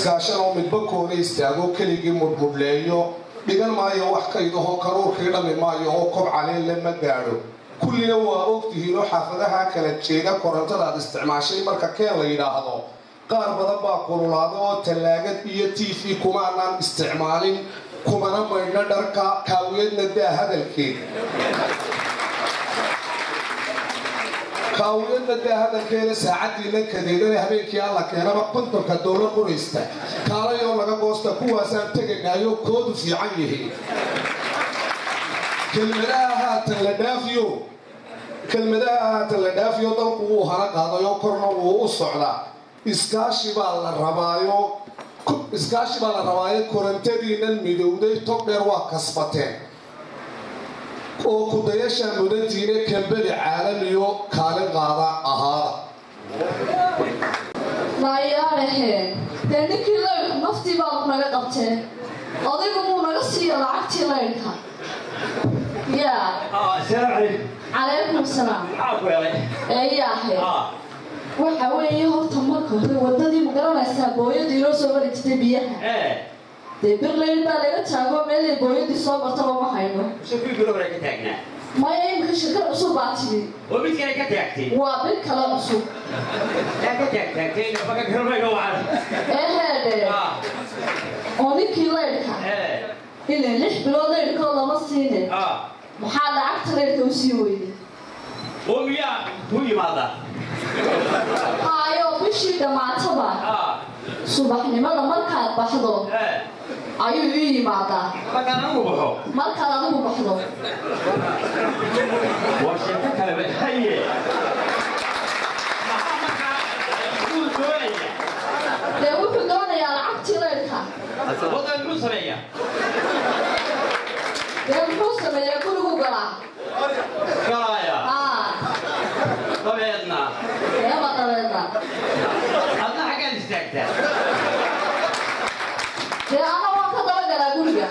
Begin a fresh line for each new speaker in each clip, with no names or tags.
iskaashan oo midba koona istaago keligii mudhmudhleeyo dhigan maayo wax kaydahoo karuurkii dhammi maayo oo kob caleelle ma gaadho kullina waa ogtihiin oo xaafadaha kala jeeda korontadaad isticmaashay marka keen la yidhaahdo qaar badan baa kululaada oo tallaagad iyo t v kumaanaan isticmaalin kumana maydhna dharka kaawiyadna daa hadalkeed kaawiyadna daa hadalkeeda saacaddiina kadeedana habeenkii alla keenaba kontonka dowla qoraysta kaalayoo laga goosta kuwaasaan teganaayo koodu fiican yihiin kelmadaha haatan la dhaafiyo kelmadaha haatan la dhaafiyo dalku wuu hana qaadayoo korna wuu u socdaa iskaashi baa la rabaayo iskaashi baa la rabaayo korontadiinan midowday tog dheer waa kasbateen oo kudayashaa mudantiina kambeli caalamiyo kaalin qaada ahaada
maayaalaheen dee ninkii laydhku naftii baadu naga qabteen adigu muu naga siiyo lacagtii laydhka yaa calaykum salaam eeyaahe waxa weeye horta marka hore wadadii ma garanaysaa booyadu inoo soo mari jirtay biyaha dee birlayn baa laga taago meelay booyadii soo bartaba ma hayno maya imika shirkad cusub baa timi waa bir kale cusub ee heedhe oo ninkii laydhka ilaa lix bilood laydhkoo lama siine maxaa lacagta laydhka u sii weyday haayo bishii dhammaataba subaxnimada markaad baxdo ayuu ii yimaadaa markaad adigu baxdo dee wuxuu doonayaa lacagtii laydhka dee muxuu sameeyaa gurigu galaa haa
dabeedna
eema dabeedna
adna xaggaad istaagtaa
dee ana waan ka daba galaa guriga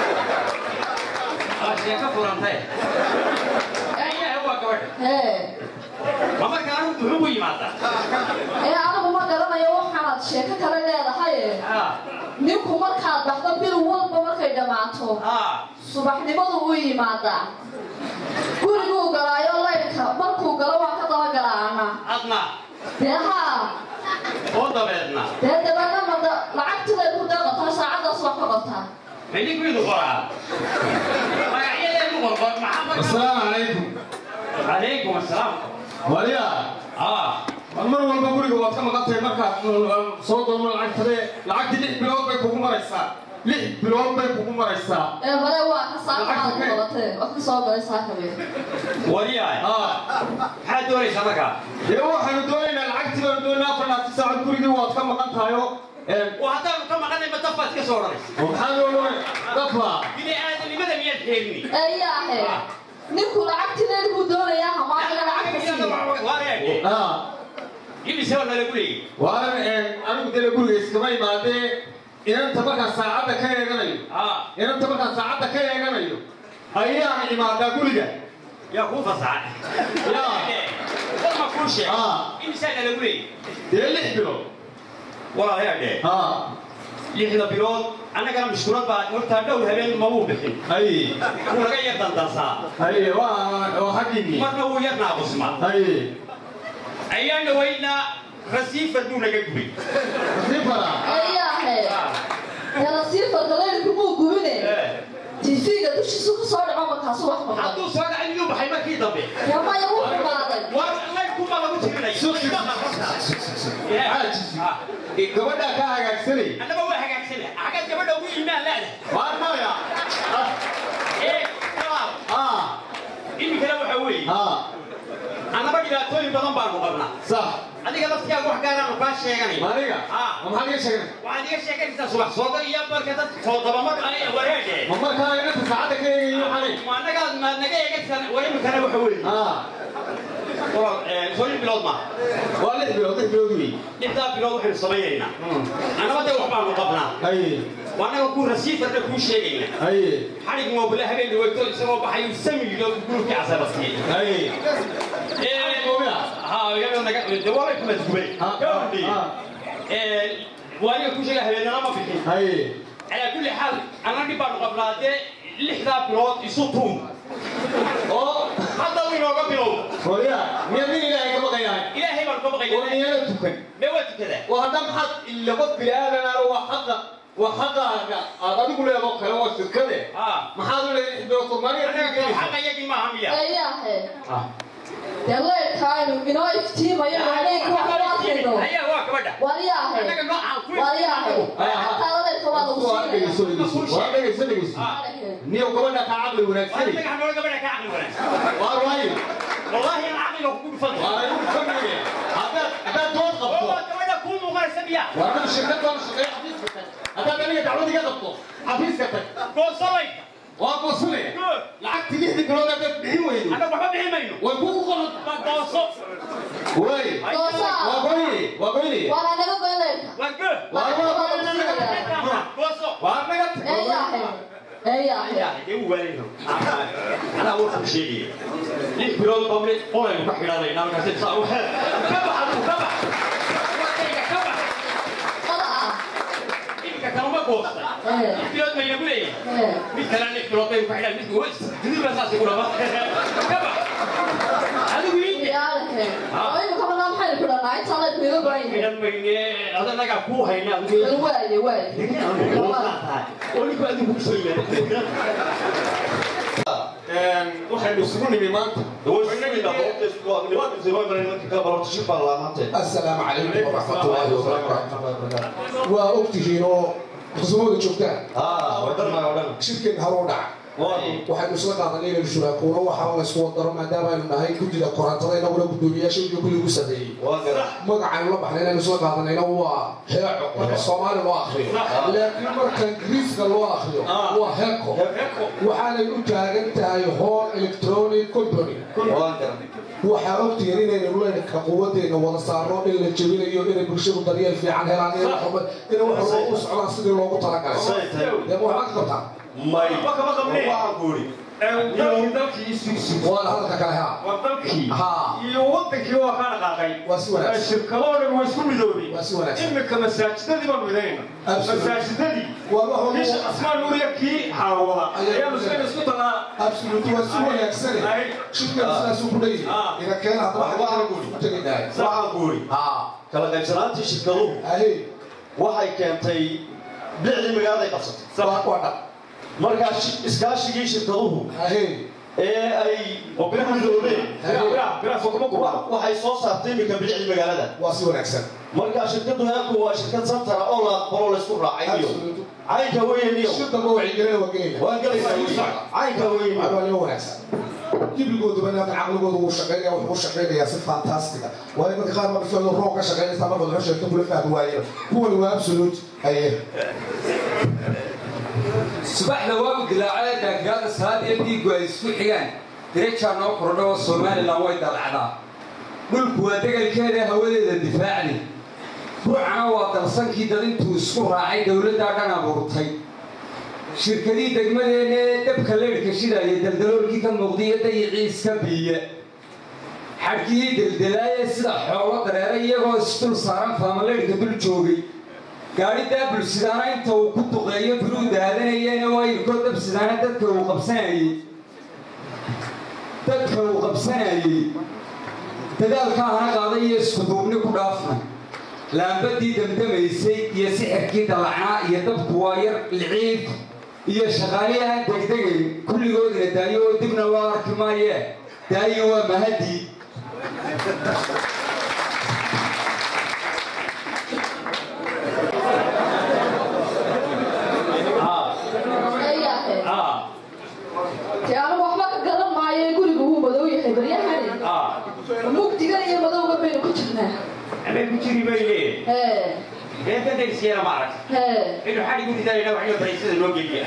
waa sheeko furantay ayaha waa gabadha
hee
ma markaa anigu muxuu ku yimaadaa
ee anigu ma garanayo waxaanaad sheeko kale leedahaye ninku markaad baxdo bil walba markay dhammaato subaxnimadu u yimaadaa guriguu galaayo laydhka markuu galo waan ka daba galaa ana
adna
dee haa
oo dabeedna
dee dabeedna mada lacagtii laydku deeqataa saacaddaas wax ka qabtaa
midinkuidu qoraa magacyadeedu qorqor maxaa
asalaamu calaykum
calaykum asalaam
waliya
ah
mar walba guriga waad ka maqan tahay markaad soo doono lacagtade lacagtii lix bilood bay kugu maraysaa lix bilood bay kugu maraysaa
ee male waa ka saakaad ku qabatee wax ka soo galay saakabe
wariyaay
aa
maxaad doonaysaa markaa
dee waxaanu doonaynaa lacagtii baanu doonaynaa afar laati saacad gurigii waad ka maqan tahay oo
oo haddaanu ka maqanay ma dafaad ka soo odhanaysa
maxaa loo doonay dafa
bini aadanimada miyaad xeegni
eeyaahe ninku lacagtii leedkuu doonayaa hamaaniga lacagta sii
aa
imise waa nalagu leeyay
waanan anigu dee guriga iskama imaadee inanta markaan saacadda ka eeganayo
ah
inanta markaan saacadda ka eeganayo ayaan imaadaa guriga
yaa kuu fasaxay
yaa
war ma kuu sheeg
Ah.
imisaa nalagu leeyay
dee lix bilood
walaalayaadhee
aa
lixda bilood annagana mashkuulad baa hortaa dhowr habeen mabuu bixin
ay
wuu naga yar dandansaa
ay waa waa xaggini
marna wuu yar naaqusma
ay
ayaan dhawaynaa rasiifar buu naga gubay
sifara
eeyaahe dee rasiifarka leydhku muu gubine tv-ga dushiisu ka soo dhaco markaasu wax maqan
hadduu soo dhacay miyuu baxay markii dambe
dee maya wuu xumaaday
waa laydhkumaa lagu tirinaya
gabadhaa kaa hagaagsanay
annaba waa hagaagsana xaggaad gabadha ugu iimaan leedahay
waa maya
ee kalaab
aa
iminkana waxa weeye
aa
annaba dhibaatooyin badan baanu qabnaa
sax
adiga laftigaaga wax gaaraanu kaa sheeganay
maniga
Ah.
ma maxaad iga sheegnay
waxaad iga sheeganaysaa subax sooda iyo marka dad soodabamar ay wareedhe
ma markaa inanta saacadda ka eegayo xalay
ma annagaad maad naga eegaysan war iminkana waxa weeye
aa
walaal ee, soo lix bilood ma
waa lix bilood lix bilood wey
lixdaa bilood waxaynu samaynaynaa annaba dee wax baanu qabnaa
ay
waa annaga ku rasiifarna kuu sheegayna
ay
xadhig moobile habeen dhaweyto isagoo baxay samiyo gurubkii casabastiyey
ay
Ee,
Moobila?
haa iyadoo naga dee waa bay kumadgubay
Ah, ah, ah.
waayo ku sheega habeenana ma bixin
haye
calaa kulli xaal anna dhib baanu qabnaa dee lixdaa bilood isu tuun
oo
hadda uu inooga bilow
hooya miya nin ilaahay ka baqayahay
ilaahay baan ka
oo
baqaya
niyana tukan
mee waa tukadaa
waa hadda maxaad ila qof biniaadan ah waa xaqa waa xaqaaga aad adigu leedoo kale oo shirkade
haa
maxaad u leedahay doctor maria
annaga xaqa yagii maaha miya
ayaahe dee leyrkaaynu inoo iftiimayo habeenka wax loo arkayno
ayaa waa gabadha
wariyaahe
annaga noocaan ku
wariyaahe xataa leyrka waa lagu
waa dhegeyso
siinaya
dhegeyso waa dhegeyso dhegeyso niyo gabadha kaa caqli wanaagsan
annaga hanoola gabadha ka caqli wanaagsan
waa waayo
wallaahi aan caqliga kugu dhufan
waa lagu fahmaya haddaad haddaad dood
oo
qabto
waa gabadha kuu muuqanaysa miya
waa anaga shirkad baan shaqeeya xafiiska tag haddaad aniga dacwad iga qabto xafiiska tag
goosalayka
waa goosanaya
good
lacagtii lixdii bilood haddaad bixin weydo
annaga waxba bixin mayno
way kugu qoranta
waa gooso
way
goosaa
waa goyne waa goyne
waa anaga goyn leyrka
waa good
waa waa
waa lagu siinaya
gooso
waa naga tag
ayaahe ayaahe
dee uu waalayno anaa wuxuu sheegaya lix bilood baa mid qolaynu ka xidhanayna markaasi saa u xeer ka bax adigu ka bax wadayga ka bax
qada ah
iminka kalama goostay
ee
lix bilood baynagu leeyahay
ee
mid kale lix bilood baynu ka xidhan midku duduba saasi ku dhama ka bax adigu iinke
yaalahe oo imika banaa maxaynu ku dhannaa intaa leyrka iga goyn
xidhan mayne adanagaa kuu hayna adigu
waaye waaye
oo ninku adigu kusoo yimaada
waxaynu isugu nimi maanta
السلام عليكم ورحمة الله وبركاته وأكتهين خصومة جوكتان شركة هرودع waxaynu isla qaadanay inaynu shuraakuuno waxa la isku wadaro maadaama aynu nahay guddida korantada inaguna guddoomiyaasha iyo kulli ugu sameeyey magacaynu la baxnay inaynu isla qaadanayna waa heeco marka soomaali loo akriyo laakiin marka ingiriiska loo akriyo waa heeko waxaanay u taagan tahay hall electronic company waxaa ogtihiin inaynu leyrka quwadeena wada saarno in la jebinayo inay bulshadu daryeel fiican helaan inay wax inay wax walba u socdaan sidii loogu talagalay dee ma waxaa ka qabtaa
dalkii isuisu
waana hadalka kale haa
waa dalkii
haa
iyo wadankii waa ka dhaqaaqay
waa si wanaagsan
shirkadoo dhan waa isku midoobay
waa si wanaagsan
imika masaajidadii baan midayna
Absolutely.
masaajidadii
waa wax
bisha
walba
asmaan nuuriya kii xaawada
Ayaa
ayaanu isna isku talaa
absolute waa si wanaagsan
Ay.
shirkadu sidaasuu ku dheeyahay
Ah.
ina keena hadda waxa kala guuri u tegaynahay
waxaan guuri
haa
kala qaybsanaantii shirkaduhu
ahey
waxay keentay bicdii magaaladay qabsatay
waa waa dhab
markaa shi- iskaashigii shirkaduhu
ahey
ee ay midoobeen wa- waxay soo saartay iminka bicdii magaalada
waa si wanaagsan
markaa shirkadu heerku waa shirkad santara oo la aqbalo laysku raacay iyo
absolute
caynka weyniyo
shirka ma wacyigelina waa gelayna
waa gelaysaa caynka weyniyo
waa nimo wanaagsan jibrigooduba laakiin caqligoodu wuu shaqeynaya wuxuu u shaqeynayaa si fantastiga waayo dadka qaar baa ficlu roog ka shaqeynaysa markaad wuxuu sheegto kula fahmi waayeen kuwani waa absolute aye
subaxda waagu dilaacada daaggaada salaad iyo dhiiggu ay isku xigaan dirajaa noo kordha oo somalilan way dalacdaa dhulku waa degalkeeda hawadeeda difaacdi ruucana waa dalsankii dad intuu isku raacay dowladdaa dhan abuurtay shirkadii degmadeenna ee dabka leydhka shidaya daldaloolkii ka muuqdiyo dayicii iska biiya xadhkihii deldelaayee sida xoolo dareera iyagoo isdul saaran faamaleydhka dul joogay gaadhi daabul sidaana inta uu ku duqeeyo biruu daadanayeen oo ayirkoo dab sidaana dadka uu qabsanayey dadka uu qabsanayey dadaalka hana qaaday iyo iskuduubni ku dhaafna laambadii damdamaysay iyo sixirkii dallacnaa iyo dabku waa yar liciib iyo shaqaalihii aan degdegayn kulligoodina daayo oo dibna loo arki maayee daayo waa mahadii
ayaahe
ah
dee anigu waxba ka garan maayo guriga wuu madow yahay baryahani
ah
mugdiga iyo madowga baynu ku jirnaa
amay ku jiri bayne
hee
beenta darsiyeena ma arag
hee
inuu xadhi ku ridayna waxyo baraysada loo geliya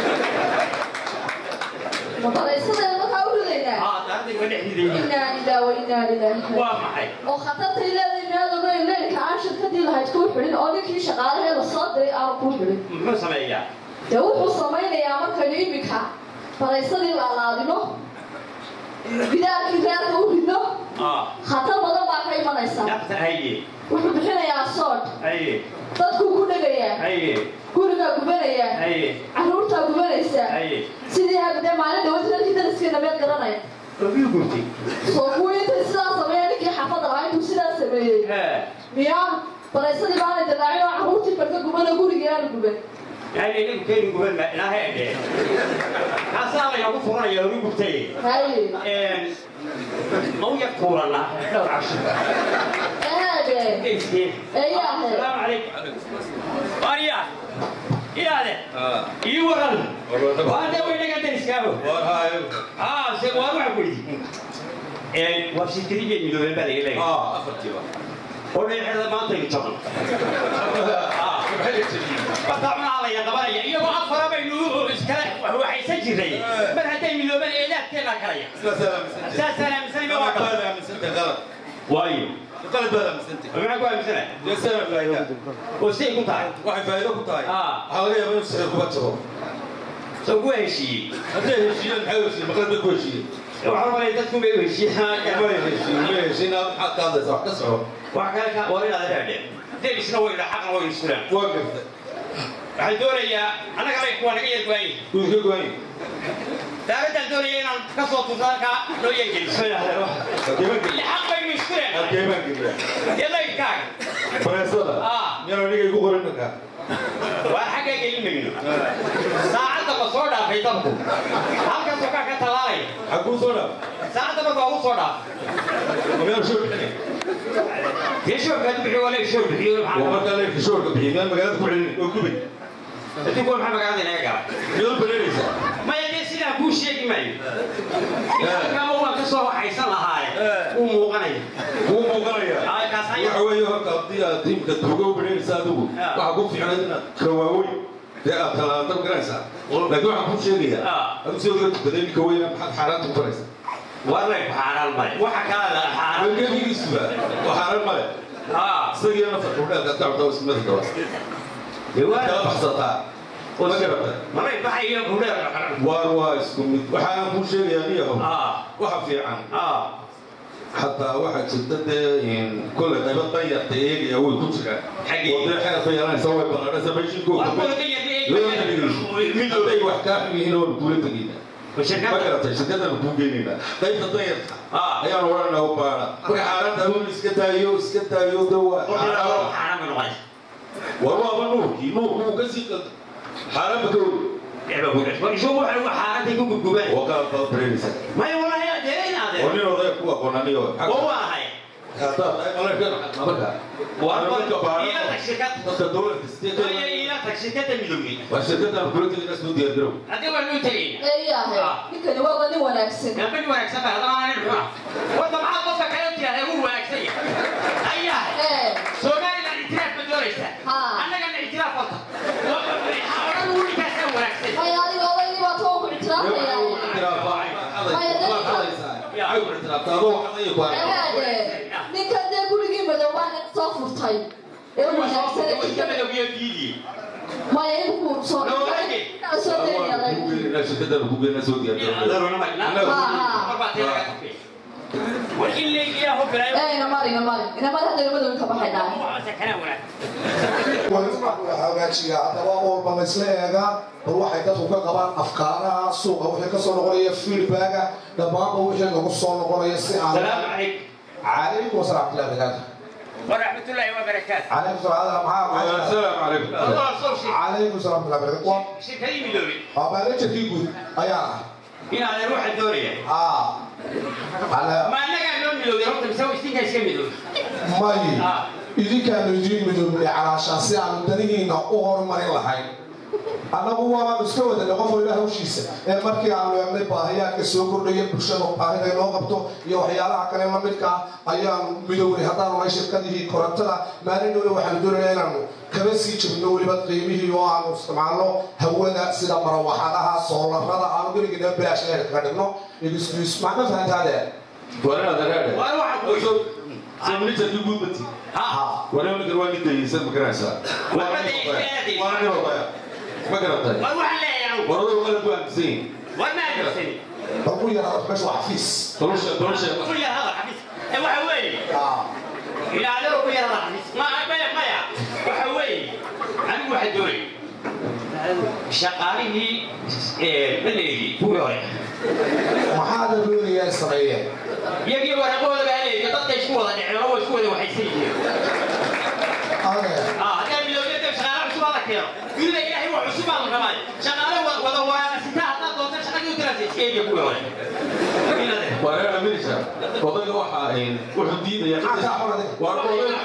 madaraysadeena markaa u ridaynaa
ah taardayga dhexdiidayna
inaa ilaa wa inaa ilaahi
waa maxay
oo khatartay leedahay meel ogeyn leylka aan shirkadii lahayd kuu xidhin oo ninkii shaqaalaheeda soo diray aanu kuu xidhin
muxuu sameeyaa
dee wuxuu samaynayaa markaynu iminka baraysadii laalaadino gidaarkii reerka u ridno
ah
khatar badan baa ka imanaysa
nafta haye
wuxuu bixinayaa sood
haye
dadkuu ku dhegayaa
haye
gurigaa gubanayaa
haye
carruurtaa gubanaysaa
haye
sidii habdee maalin dhawata dadkii dariskii dhameed garanaya
ogiu gurtay
soo kuwii intay sidaa sameeya ninkii xaafadda lahaa intuu sidaa sameeyey
haa
miyaa baraysadii baana dilaacin oo carruurtii barka guban oo gurigii aana guban
yani inagu keeni guban ma ilaahay adhe kaasaa laynagu furanaya ogi gurtay
haye
mau yar tuurana dhowr cabshi
eede
Iskii.
Eeyaa ahayd.
Salaamu calaykum. Maria, iyaade. Ii waran. Waa dee way naga deriskaabo. Ah, se waa waxa ku yidhi. Ee, waa shirkadii midoobay baa laga leeyahay. oo dheerxeeda maanta igu jaban. Ah, Marka cunaa la yaqabanaya iyagoo afara baynu iskala waxaysan jiray mar hadday midoobeen eedaadkeena kalaya saasaan aaminsanay ma waa kale waayo maxaa ku aaminsanahay oo siday ku tahay Ah. soo ku heshiiyey waxaa malay dadku bay u heshiiyaan wax kale ka war inaad raadeen derisna wayna xaqna waynu iskulaan waxaan doonayaa annaga lay kuwa naga yeelgwaayey daaradaan doonaya inaan ka soo tuurto halkaa noo yeelgeliso ile xaq baynu isku leenahay dee laydkaaga waa xagga gelin mayno saacadda ma soo dhaafay dabku halkaasoo kaa ka talaalaya saacadda marka waa u soo dhaafay dee shoorka haddu bixiyo waa leeg shoor bixiyo maxaa adduunku maxaa magaalada inaga gala maya dee sidaa kuu sheegi maayo kama waan ka soo waxaysan lahaaye wuu muuqanaya Ah, kaas ayaa
waxa weeye horta haddii aad diimka tuuga u bidhanaysa adigu waxaa ku fiicnay inaad kawaaweyn dee aad talaadab garanaysaa laakiin waxaan kuu sheegayaa
Ah.
adigu sidoo kale tukaday ninka weyna maxaad xaaraanta ku faraysa
war lay xaaraan male waxa kala la xaaraan
gebigiisuba waa xaaraan male
ah
isagiina nafarka udheelkaad ka cabtaa ismada daba
dee waa
kala baxsataa ma garata
malay baxayo kudheer
waar waa isku mid waxaan kuu sheegayaa niyahow
ah
waxa fiican
ah
xataa waxaa jirta dee kolley qaybo danyarta eegaya way ku jiraan
Xaggee?
oo dee xeerka yeelanaysa way ballaadhaysa meeshinkooda
war kuwa danyar
loo dhegeyso midooday wax kaa xun yihiin oo kula tegayna ma
shirkadda
garatay shirkadana kuu geynayna qaybta danyarta
Ah.
ayaan odhanaa u baara marka xaaranta aduun iska daayo iska daayo de waa xaaraan
xaaraan bay noqonaysa
war waaba nuurkii nuurku wuu kasii qalda xaaraanba ka weri
eeba kudheer war isoo waxa ugu xaaraantay ku gubgubeen
waa qaad baad bareeraysa
maya walahi dee
oo
inaadeen
nin odaya ku aqoonaniyo
oo waa ahay
haddaad marka
war
Marka baara-
ila tag shirkad
dadka dowladka sidee
Maya ila tag shirkadda midoobay
waa shirkadaan kula tegayna soo diyaar garow
haddii waa loo tegayna
eeyahay ninkani waa nin wanaagsan
gabadh wanaagsan baa haddana aanan xuna warda maxaa qofka kale tiraahdaa wuu wanaagsan yahay ayahay
ee
Somaliland itiraaf ma doonaysaa
Haa.
annagana itiraaf wata odhan wuu ninkaasaa wanaagsan
maya adiga odaygii baa too ku ictiraafaya eehaade ninkan dee gurigii madoobaa soo furtay ee u wanaagsan
Iska madowgiyo diidii.
maya inkuu soo soo deeyaday
Adaruna ma- na- mar baa teeda ka tufay. War in la ilaahu bilaayo.
ee inamari inamari inamari hadda madowi ka baxay dhaay
Waa sakanaa wanaagsan.
hagaajiya haddaba walba la isla eegaa bal waxay dadku ka qabaan afkaaraha suuqa wixii kasoo noqonaya feedbacka dhammaanba wixii lagu soo noqonaya si aan
Salaamu calaykum.
calaykum wasalaam warahmatullahi wabarakaatu
Waraxmatullaahi wabarakaatu.
calaykum salaam maxaa maxaa
السلام عليكم
Allah soo sheeg.
calaykum salaam warahmatullahi wabarakaatu waa
Shirkadii midoobay.
waa baalajarkii guud ayaa
Inaadan ruuxa doonaya.
ah ala
Ma annagaa noo midoobay horta mise waa istinkaa iska midoobay?
may
Ah.
idinkaanu idiin midoobnay calaashaan si aanu danihiina u horumarin lahayn annagu waanu iska wadanay qof walba hawshiisa ee markii aanu eegnay baahiyaadka soo kordhaya bulshada baahida inoo qabto iyo waxyaalaha kale la midka ah ayaanu midownay haddaanu nahay shirkadihii korontada maalinooda waxaanu doonaynaa inaanu kaba sii jabno weliba qiimihii oo aanu isticmaalno hawada sida marawaxadaha soolarada aanu geligina bilaash leer kaga dhigno excuse macna fahantaade
وانا هذا هذا
War waxaan ku yidhi.
سمنيت اللي يقول بتي
Ha.
وانا من قروان جدا يسمى مكراسة وانا وانا ما قرأت
War waxaan leeyahay anugu.
ورد ولا بوان زين
War ma aaminsanin.
bal ku yaraado meesha waa xafiis
طلوش طلوش
Kulli hadal xafiis. Ee waxa weeye.
ah
ilaadaro ku yara laxis maya maya maya waxa weeye anigu waxaa doonay shaqaalihii maleegi kuwii hore
maxaad doonayaan sameeyeen
iyagii waraqooda baa leeyihi dadka isku wada dhiceen oo isku wada waxaysan yihiin
adeer
haddii milowiyada shaqaale cusub ala keeno dunida ilaahay wax cusub baa la rabaa shaqaale wada waasita haddaad doonta shaqadii u dirasa iska eegiya kuwii hore
wareer amirisha odayga waxaa wuxuu diidaya war odayga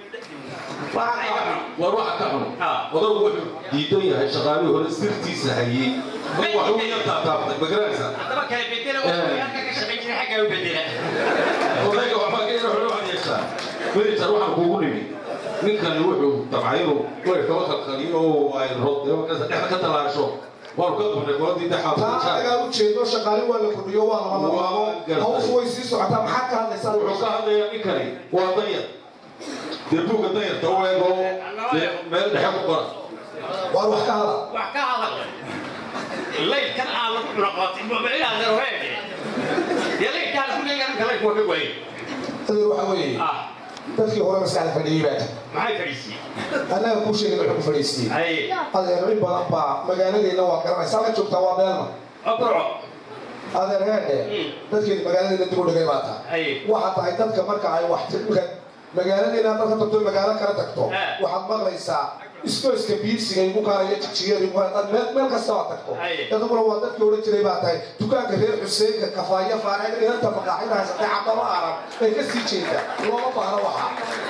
war waxa ka xun odaygu wuxuu diidan yahay shaqaalihii hore sirtiisa hayey waxuu ya taataabtay magaranaysa
haddaba kala bedela oo halka ka shaqayn jiray xaggaa u bedela
odayga waxbaa ka yara xun waxaad yeeshaa meritar waxaan kuugu nimi ninkani wuxuu dabcay inuu way kaba kalkaliyo oo ay roodnimo dhexda ka talaasho waanu ka qabnay qoladii
taa
dhexaad
anagaa u jeedo shaqaale waa la kordhiyo waa lama labaabo hawshu way sii socotaa maxaad ka hadlaysaa
wuxuu ka hadlayaa ninkani waa danyar dee buugga danyarta u eego dee meel dhexe ku qora
waar wax ka hada
wax ka hadal laydkan aan lagu cunaqaatay inaad heroheede dee laydkaa lagu leeyahay ninka laydku waa ka waaye
adeer waxa weeye
ah
dadkii hore maskaxda fadhiyey baa tahay
maxay fadhiisiyey
annaga kuu sheegay wuxuu ku fadhiisiyey
haye
adeer in badan baa magaaladeenna waa garanaysa halka joogtaa waa beelma
aburco
adeer heedhe dadkeeni magaaladeena dib u dhigay baa tahay
haye
waxaa tahay dadka marka ay wax tirka magaaladeena haddaad ka tagto magaalo kala tagto
Eh.
waxaad maqlaysaa iskoyska biisiga igu kaaraya jijiyeer igu kaaraya meel meel kasta waa tagto
Aye.
dadkuna waa dadkii odhan jiray baa tahay dukaanka reer xuseenka kafaaya faareen inanta maqaaxida haysatay cadama arag ay ka sii jeeda looma baahna waxa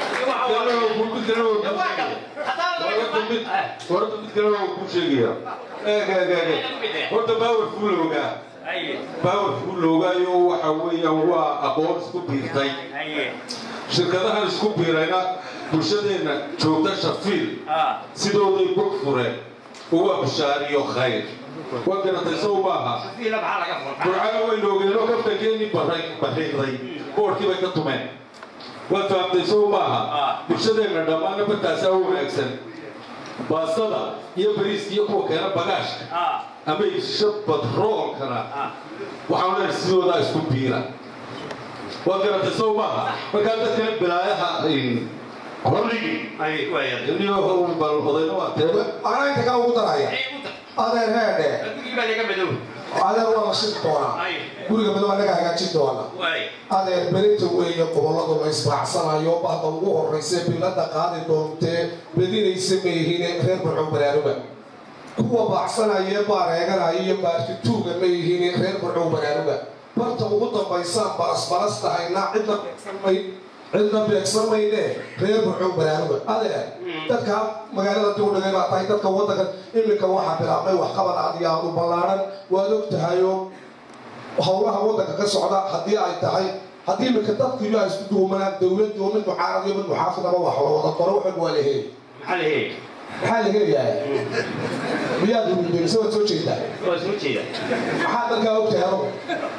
horta mid kale waa kuu sheegaya horta baawer fuu la ogaa baawer fuu la ogaayo waxa weeyaan waa aqoon isku biirtay shirkadahan isku biirayna bulshadeenna joogta shafiil sidooday bog fureen uga bishaariyo khayr waa garatay sow maaha burcana way noogeenoo kaftankeeni bariiqday boorkii bay ka tumeen waad fahamtay sow maaha bulshadeenna dhammaana bataasaa u wanaagsan baastada iyo bariiska iyo kuwa keena bagaashka ama ibsha badroolkana waxaan leeyahay sidoodaa isku biira waad garatay sow maaha markaa dadkan bilaayaha horligi niyo bal odayna waa tee
anaa inta kaa ugu daraya adeer heedhe adeer waa la shiri doonaa guriga madow annaga hagaajin doona adeer berinta weeye gobolladu la israacsanayo bahda ugu horraysa bilada qaadi doontee bedinaysa mayihine reer barcow baraaruga kuwa baacsanaya baareeganaya iyo baarkituuga ma yihine reer barcow baraaruga barta ugu dambaysaan balasbalas tahayna cidna beegsanmay cidna beegsan mayne reer barcow baraaruga adeer dadka magaalada dib u dhigay baa tahay dadka waddanka iminka waxaa bilaabmay waxqabad aad iyo aad u ballaaran waad og tahayoo howlaha waddanka ka socda haddii ay tahay haddii iminka dadkiiyo ay isku duumanaan dowladdu mid mucaarad iyo mid muxaafidaba wax la wada qoro waxan waa la heli maxaa la helayaa miyaad umidoysa waad soo jeedaa maxaa dadkaa og tahay adugu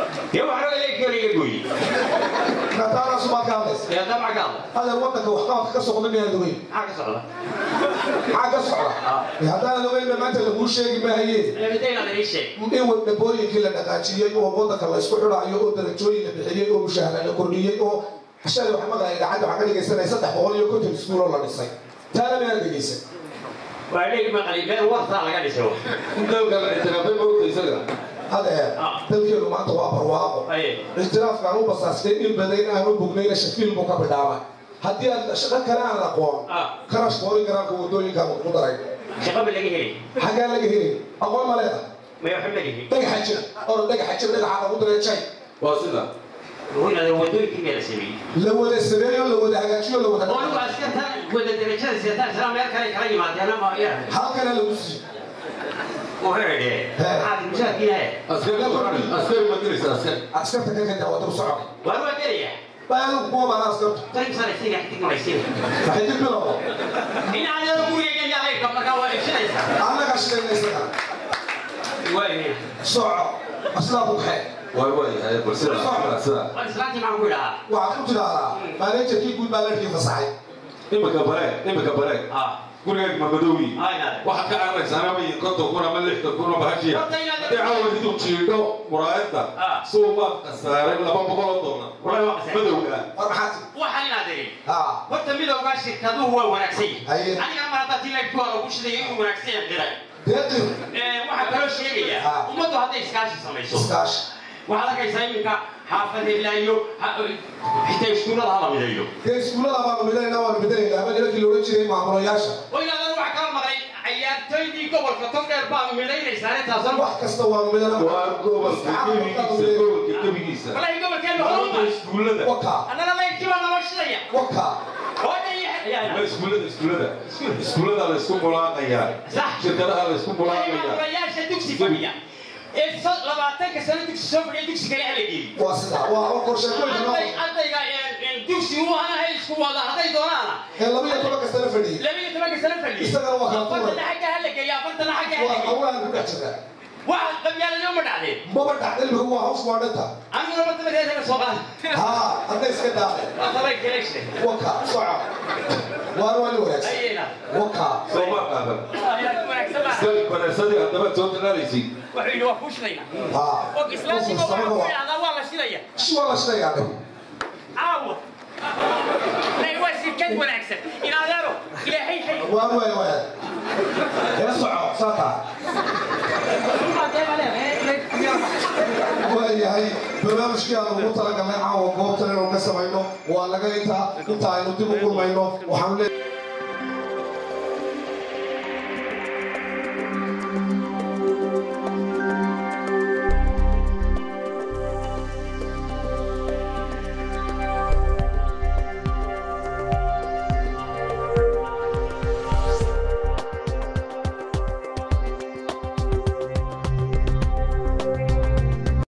kataanaasu baad ka hadlaysa adeer waddanka waxqabadka ka socda miyaad ogeyn maxaa ka socda haddaanan ogeynna maanta laguu sheegi maayeen in wadhabooyinkii la dhaqaajiyey oo waddanka la isku xidhaayo oo darajooyin la bixiyey oo mushaahara la kordhiyey oo shalay waxa maqlaya gacanta waxaa ka dhegaysanaya saddex boqol iyo konton iskuul oo la dhisay taana miyaad dhegaysan
dalka la ictiraafay maogta isaga
adeer dalkeenu maanta waa barwaaqo ictiraafkaan u basaastay in badan aan u bognayna shafiil buu ka bidhaamay haddii aad shaqo kale aan aqoon karash boori garaanka wadooyinkaan ku daray xaggaa laga helay aqoon ma leedahay dhagaxa jira oo dhagaxa jira dhagaxa lagu diray jay
waa sida
la wada sameeyo la wada hagaajiyo la wada halkana lagu siiyo
askari ma diraysa askari
askarta ka kada wada u socday baadu kuwa baan askartu waxay dib bilowda annaga shaqaynaysaga soco aslaa ku kaxee
waay waayahay bal sida sida
waxaad ku tidhaahdaa maanejarkii guud baa larkii fasaxay
imika bareeg imika bareeg gurigeed ma madoowi waxaad ka cararaysaa ama konton kun ama lixdan kun oo bahashiya haddii caawa intuu jiidho muraayadda
Ah.
suu baa khasaaray laba boqol oo dollar
Wallahi waa khasaaray.
madowga
war maxaad
waxaan inaad erin
ha
horta midowgaa shirkaduhu waa wanaagsan
Haye.
yihin aniga mar haddaa tilaydku waa lagu shidaya inuu wanaagsan yahay qiray
deeqir
waxaa kaloo sheegaya
Ah.
ummaddu hadday iskaashi samayso
iskaashi
waxaad arkaysaa iminka xaafad heblaayo xitaa iskuullada hala mideeyo
dee iskuullada baanu midayna waanu bedelaynaa ama nimankii loohan jiray maamulayaasha
oo ilaadan waxaa kala maqlay ciyaartoydii gobolka togdheer baa midaynaysaa intaasoo
wax kasta waanu midayna
waa gobolka gebigiisa gobolka gebigiisa
walahi gobolkeenu
Gobolka
horuma
iskuullada
waka
annana laydkii baa naloo shidaya
waka
hooda
Ma
iyo
iskuullada iskuullada iskuullada la isku mulaaqayaa
Sax.
shirkadaha la isku mulaaqayaa
maamulayaasha dugsi fadhiya ee so- labaatanka sano dugsi soo fadhiya dugsi kale hala geeyo
waa sida waa waa qorshe kuweyna noo
arday ardayga ee- ee dugsi uu anahay isku wada hadday doonaana
ee laba iyo toban kastana fadhiyey
laba iyo tobanka sano fadhiya
Isagana waa kala tuuray.
afartana xagga hala geeyo afartana xagga hala
waa
geeyo
hawlahan ku dhex jira
waxa qabyaaladoo ma dhacdeen
maba dhacday lagu waa haws waa dhanta
aniguna marta mareesana soo qaada
ha hadday iska daacday
waa tabay kaleeshe
waka soco waana waa ni wanaagsan
ayayna
waka
soo ma qaadan
wanaagsan baa
iska banaysadii haddaba soo talaalaysid
wuxuu yidhi waa kuu shidayna
ha
og islaamkiiba waxaa ku yidhahdaa waa la shidaya
shi waa la shidayaa dhe
caawa Nay, waa shirkad wanaagsan in adeero ilaahay hay
waan waay waay ila soco saata waayahay barnaamijkii aan ugu talagalnay caawa goobtan inuu ka samayno waa laga intaa inta aynu dib u kulmayno waxaan leeyahay